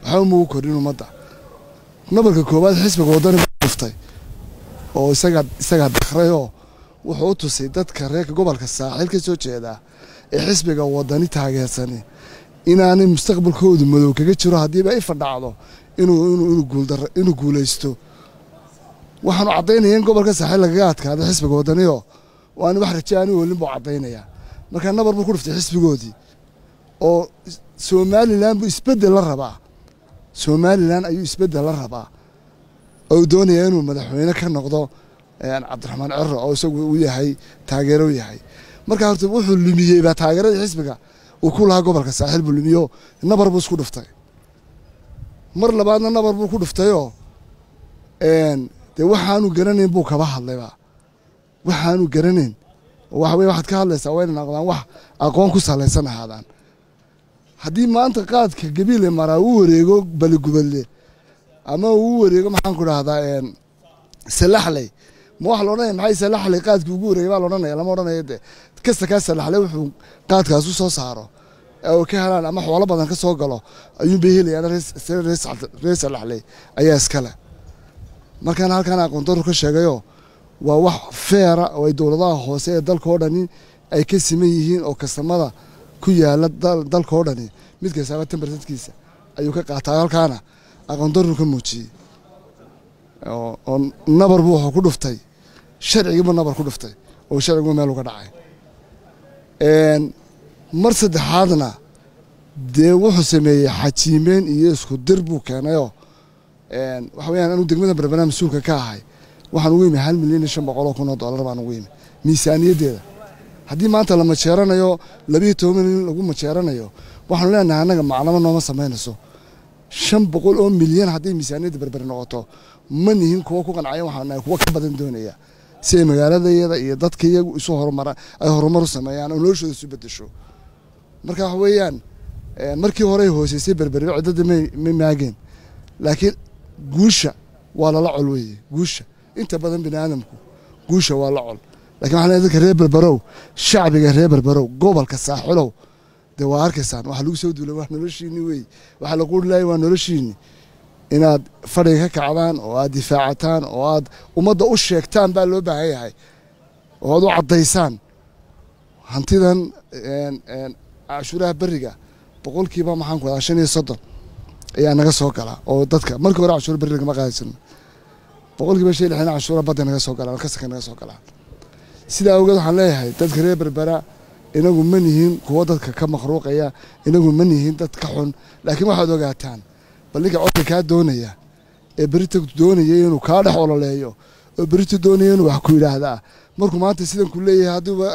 waxba mugu korin ummadda nabarka koowaad xisbiga waddani buu dhuftay oo isagaa isagaa dakrayoo wuxuu u tusay dadka reerka gobolka saaxiil ka soo jeedaa ee xisbiga waddani taageersani inaanay mustaqbalkoodu madow kaga jiro haddiiba ifa dhacdo inuu guulaysto waxaanu caddaynaya in gobolka saaxiil lagaga adkaada xisbiga waddanioo waana wax raje aani olin buu caddaynayaa markaa nabar buu ku dhuftay xisbigoodii oo somalilan buu isbeddel la rabaa somalilan ayuu isbeddel la rabaa oo doonaya inuu madaxweyne ka noqdo cabdiraxmaan ciro oo isagu u yahay taageero yahay markaa horta wuxuu lumiyey baa taageeradii xisbiga uu ku lahaa gobolka saaxiil buu lumiyo nabar buu isku dhuftay mar labaadna nabar buu ku dhuftayoo dee waxaanu garanayn buu kaba hadlayba waxaanu garanayn waxa weye waxaad ka hadlaysaa waa inay noqdaan wax aqoon ku salaysan ahaadaan haddii maanta qaadka gabiile maraa uu wareego baligubadle ama uu wareego maxaan ku dhahdaa salaxley ma waxa laodhanaya maxay salaxley qaadkii ugu wareegay baa laodhanaya lama odhanaya de kasta kaa salaxley wuxuu qaadkaas u soo saaro oo ka helaan ama xoolo badan ka soo galo ayuunbay helayaan reer salaxley ayaa iskale markaana halkaan aqoondaru ka sheegayoo waa wax feera oo ay dowladaha hoose ee dalka oo dhani ay ka siman yihiin oo kastamada ku yaala dalka oo dhani mid kastaaba tambarsadkiisa ayuu ka qaataa halkaana aqoondaru ka muujiyey oo nabar buu wuxuu ku dhuftay sharcigiibuu nabar ku dhuftay oo sharcigu meel uga dhacay mar saddexaadna dee wuxuu sameeyey xajiimeen iyo isku dir buu keenayoo waxa weyaan anu degmada berbera mas-uulka ka ahay waxaan ugu yimi hal milyan iyo shan boqol oo kun oo dollar baan ugu yimi miisaaniyaddeeda haddii maanta la majeeranayo labiyo toban milyan lagu majeeranayo waxaanu leenahay annaga maclamo nooma samaynayso shan boqol oo milyan hadday miisaaniyadda berber noqoto ma nihin kuwa ku qancaya waxaan nahay kuwa ka badan doonaya si ay magaaladayada iyo dadka iyagu isu horumara ay horumar u sameeyaan oo noloshooda isu bedesho marka waxa weeyaan markii horey hooseysay berberi ciddada may maageen laakiin guusha waa lala col weeye guusha inta badan bini aadamku guusha waa la col lakin waxaa leeyahay dadka reer berberow shacbiga reer berberow gobolka saaxilow dee waa arkaysaan waxa lagu soo duulay waa noloshiini wey waxaa la quuri laayay waa noloshiini inaad fadhiga ka kacdaan oo aad difaacataan oo aad ummadda u sheegtaan baa loo baahan yahay oo aad u caddaysaan hantidan cashuuraha beriga boqolkiiba maxaan ku adaa shan iyo soddon ayaa naga soo galaa oo dadka markii hore cashuura beri lagama qaadaysan boqolkiiba shan lixdan cashuura badda naga soo galaan kasaka naga soo galaan sidaa awgeed waxaan leeyahay dadka reer berbera inagu ma nihiin kuwo dadka ka makhruuqaya inagu ma nihiin dad ka xun laakiin waxaad ogaataan bal ninka codka kaa doonaya ee berita doonaya inuu kaa dhex ololeeyo oo berita doonaya inuu wax ku yidhaahdaa markuu maanta sidan ku leeyahay hadduuba